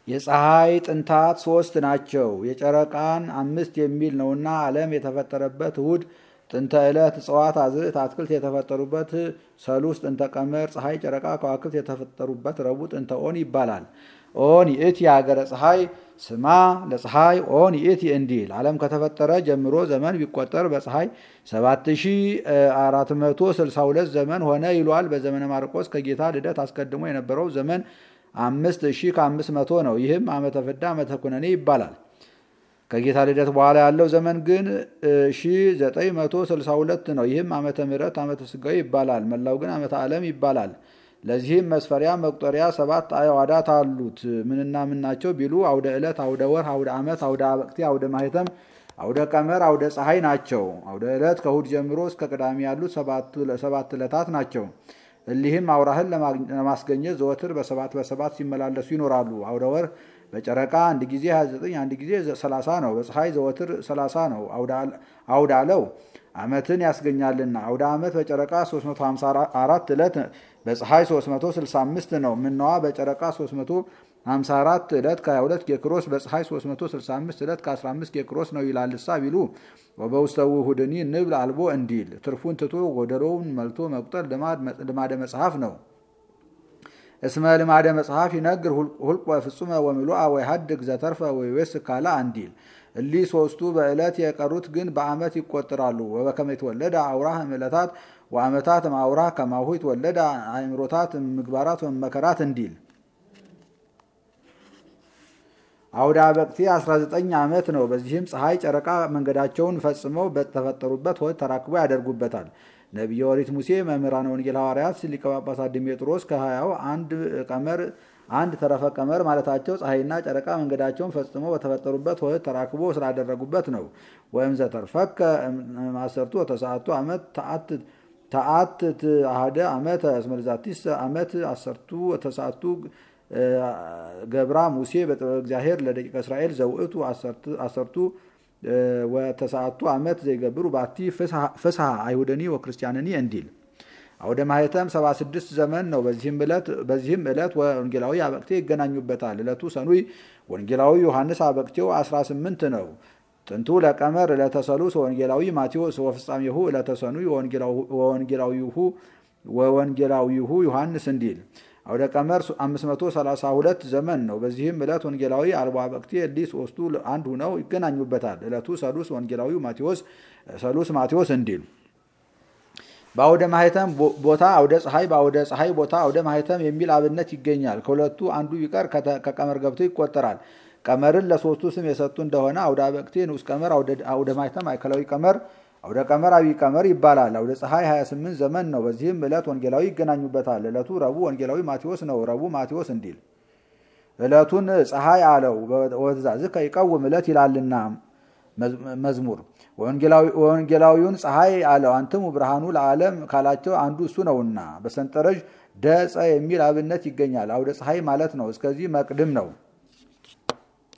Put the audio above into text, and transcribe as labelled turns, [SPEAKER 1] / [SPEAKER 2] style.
[SPEAKER 1] የፀሐይ ጥንታት ሶስት ናቸው። የጨረቃን አምስት የሚል ነውና ዓለም የተፈጠረበት እሁድ ጥንተ ዕለት እጽዋት፣ አዝዕት፣ አትክልት የተፈጠሩበት ሰሉስ ጥንተ ቀመር፣ ፀሐይ፣ ጨረቃ፣ ከዋክብት የተፈጠሩበት ረቡዕ ጥንተ ኦን ይባላል። ኦን ይእቲ የሀገረ ፀሐይ ስማ ለፀሐይ ኦን ይእቲ እንዲል ዓለም ከተፈጠረ ጀምሮ ዘመን ቢቆጠር በፀሐይ 7462 ዘመን ሆነ ይሏል። በዘመነ ማርቆስ ከጌታ ልደት አስቀድሞ የነበረው ዘመን አምስት ሺህ ከአምስት መቶ ነው። ይህም ዓመተ ፍዳ ዓመተ ኩነኔ ይባላል። ከጌታ ልደት በኋላ ያለው ዘመን ግን 1962 ነው። ይህም ዓመተ ምሕረት ዓመተ ስጋዊ ይባላል። መላው ግን ዓመተ ዓለም ይባላል። ለዚህም መስፈሪያ መቁጠሪያ ሰባት አዕዋዳት አሉት። ምንና ምን ናቸው ቢሉ አውደ ዕለት፣ አውደ ወር፣ አውደ ዓመት፣ አውደ አበቅቴ፣ አውደ ማህተም፣ አውደ ቀመር፣ አውደ ፀሐይ ናቸው። አውደ ዕለት ከእሁድ ጀምሮ እስከ ቅዳሜ ያሉት ሰባት ዕለታት ናቸው። እሊህም አውራህን ለማስገኘት ዘወትር በሰባት በሰባት ሲመላለሱ ይኖራሉ። አውደ ወር በጨረቃ አንድ ጊዜ 29 አንድ ጊዜ 30 ነው። በፀሐይ ዘወትር 30 ነው። አውደ አለው ዓመትን ያስገኛልና አውደ ዓመት በጨረቃ 354 ዕለት በፀሐይ 365 ነው። ምነዋ በጨረቃ 354 ዕለት ከ22 ኬክሮስ በፀሐይ 365 ዕለት ከ15 ኬክሮስ ነው ይላልሳ ቢሉ ወበውስተ ውሁድኒ ንብል አልቦ እንዲል ትርፉን ትቶ ጎደሎውን መልቶ መቁጠር ልማደ መጽሐፍ ነው። እስመ ልማደ መጽሐፍ ይነግር ሁልቆ ፍጹመ ወምሉአ ወይሀድግ ዘተርፈ ወይዌስ ካላ እንዲል እሊ ሶስቱ በዕለት የቀሩት ግን በዓመት ይቆጠራሉ። ወበከመ የተወለደ አውራህ ዕለታት ወዓመታት ማውራህ ከማሁ የተወለደ አእምሮታት ምግባራት ወመከራት እንዲል አውደ አበቅቴ 19 ዓመት ነው። በዚህም ፀሐይ፣ ጨረቃ መንገዳቸውን ፈጽመው በተፈጠሩበት ሆድ ተራክቦ ያደርጉበታል። ነቢየ ኦሪት ሙሴ፣ መምህራን ወንጌል ሐዋርያት፣ ሊቀ ጳጳሳት ዲሜጥሮስ ከሀያው አንድ ቀመር አንድ ተረፈ ቀመር ማለታቸው ፀሐይና ጨረቃ መንገዳቸውን ፈጽመው በተፈጠሩበት ሆድ ተራክቦ ስላደረጉበት ነው። ወይም ዘተርፈከ ማሰርቱ ወተሰዓቱ ዓመት ተአትት አሃደ ዓመተ እስመ ለዛቲስ ዓመት አሰርቱ ወተሰዓቱ ገብራ ሙሴ በጥበብ እግዚአብሔር ለደቂቀ እስራኤል ዘውእቱ አሰርቱ ወተሰዓቱ ዓመት ዘይገብሩ ባቲ ፍስሐ አይሁደኒ ወክርስቲያንኒ እንዲል አውደ ማህተም 76 ዘመን ነው። በዚህም ዕለት ወንጌላዊ አበቅቴ ይገናኙበታል። ዕለቱ ሰኑይ ወንጌላዊ ዮሐንስ አበቅቴው 18 ነው። ጥንቱ ለቀመር ዕለተ ሰሉስ ወንጌላዊ ማቴዎስ ወፍጻሜሁ ዕለተ ሰኑይ ወወንጌላዊሁ ዮሐንስ እንዲል አውደ ቀመር 532 ዘመን ነው። በዚህም ዕለት ወንጌላዊ አልቦ አበቅቴ እሊህ ሶስቱ አንድ ሁነው ይገናኙበታል። ዕለቱ ሰሉስ ወንጌላዊ ማቴዎስ ሰሉስ ማቴዎስ እንዲል በአውደ ማህተም ቦታ አውደ ፀሐይ፣ በአውደ ፀሐይ ቦታ አውደ ማህተም የሚል አብነት ይገኛል። ከሁለቱ አንዱ ቢቀር ከቀመር ገብቶ ይቆጠራል። ቀመርን ለሶስቱ ስም የሰጡ እንደሆነ አውደ አበቅቴ ንዑስ ቀመር፣ አውደ ማህተም ማዕከላዊ ቀመር፣ አውደ ቀመር አብይ ቀመር ይባላል። አውደ ፀሐይ 28 ዘመን ነው። በዚህም ዕለት ወንጌላዊ ይገናኙበታል። ዕለቱ ረቡዕ ወንጌላዊ ማቴዎስ ነው። ረቡዕ ማቴዎስ እንዲል ዕለቱን ፀሐይ አለው ወትእዛዝከ ይቀውም ዕለት ይላልና መዝሙር ወንጌላዊውን ፀሐይ አለው አንትሙ ብርሃኑ ለዓለም ካላቸው አንዱ እሱ ነውና በሰንጠረዥ ደፀ የሚል አብነት ይገኛል። አውደ ፀሐይ ማለት ነው። እስከዚህ መቅድም ነው።